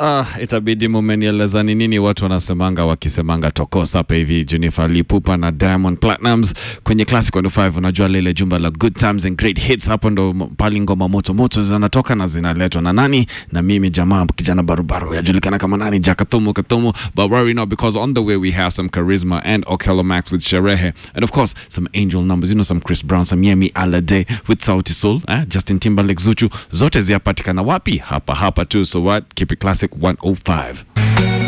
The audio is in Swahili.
Ah, itabidi mumenieleza ni nini watu wanasemanga wakisemanga tokosa hapa hivi. Jennifer Lipupa na Diamond Platnumz kwenye Classic 105, unajua lile jumba la good times and great hits, hapo ndo pali ngoma moto moto zinatoka na zinaletwa na nani? Na mimi jamaa kijana barubaru yajulikana kama nani, Jakatomo Katomo. But worry not because on the way we have some charisma and Okello Max with Sherehe and of course some angel numbers, you know some Chris Brown, some Yemi Alade with Sauti Sol, eh? Justin Timberlake, Zuchu, zote ziapatikana wapi? Hapa hapa tu. So what? Keep it classic 105.